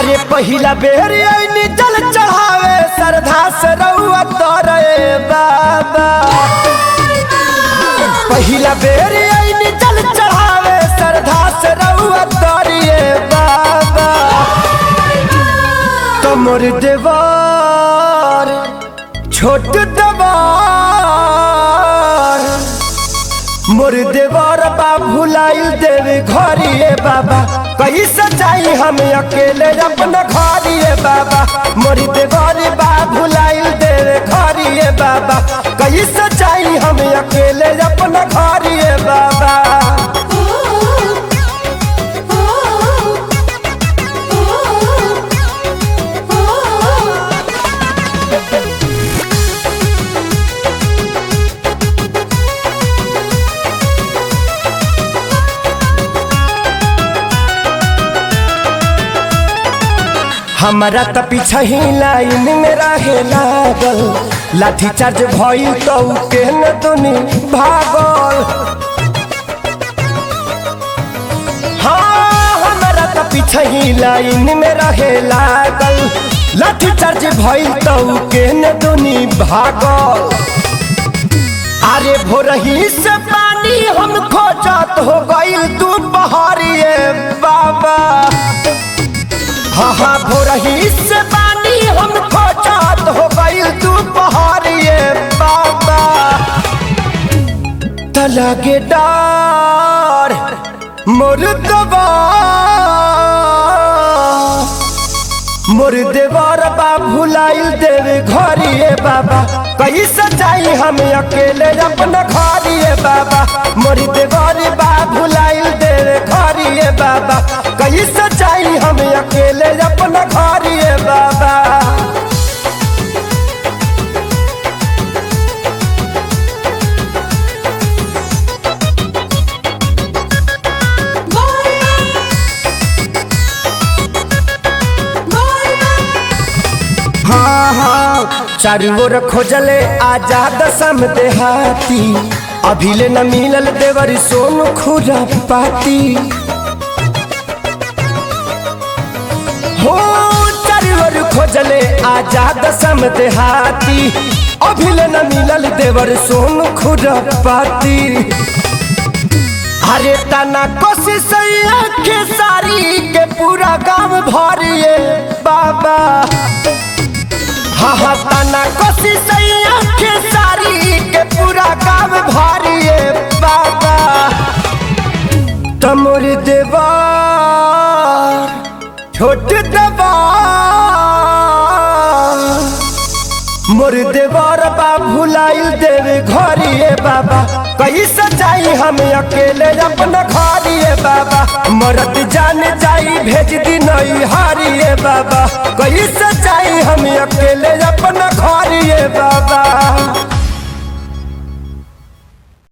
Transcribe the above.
अरे पहिला बेर आईनी जल चढ़ावे श्रद्धा से रउआ तोरे बाबा पहिला बेर आईनी जल चढ़ावे श्रद्धा से रउआ तोरे बाबा कमर देवार छोट देवार मोर देवर बा भुलाइल देवे घरिए बाबा कैसे जाई हम अकेले अपना घरिए बाबा मोर देवर बा भुलाइल देवे घरिए बाबा कैसे जाई हम अकेले अपना घरिए बाबा हमारा त पीछा ही लाइन में रहे लागल लाठी चार्ज भइल तो के न दुनी भागल हाँ हमारा त पीछा ही लाइन में रहे लागल लाठी चार्ज भइल तो के न दुनी भागल अरे भोरही से पानी हम खोजत हो गइल तू बहरिए बाबा हाँ हाँ भोरही से पानी हम खोजत हो गइल तू बहरिए बाबा तलागे डार मोर दबा मोर देवर बा भुलाइल देवे घरिए बाबा कैसे जाई हम अकेले अपना घरिए बाबा मोर देवर बा भुलाइल देवे घरिए बाबा कैसे जाई हम अकेले अपना घरिए बाबा हाँ हाँ चारू ओर खोजले आजाद सम देहाती अभिले न मिलल देवर सोन खुरा पाती हो चारू ओर खोजले आजाद सम देहाती अभिले न मिलल देवर सोन खुरा पाती अरे तना कोशिश के सारी के पूरा गांव भरिए बाबा हाँ हाँ तना कोशिश के सारी के पूरा गांव भरिए बाबा तमोर देवार छोट देवार मोर देवर बा भुलाइल देवे घरिए बाबा कैसे जाई हम अकेले अपना घरिए बाबा मरत जान जाई भेज दी नई हारिए बाबा कैसे जाई हम अकेले अपना घरिए बाबा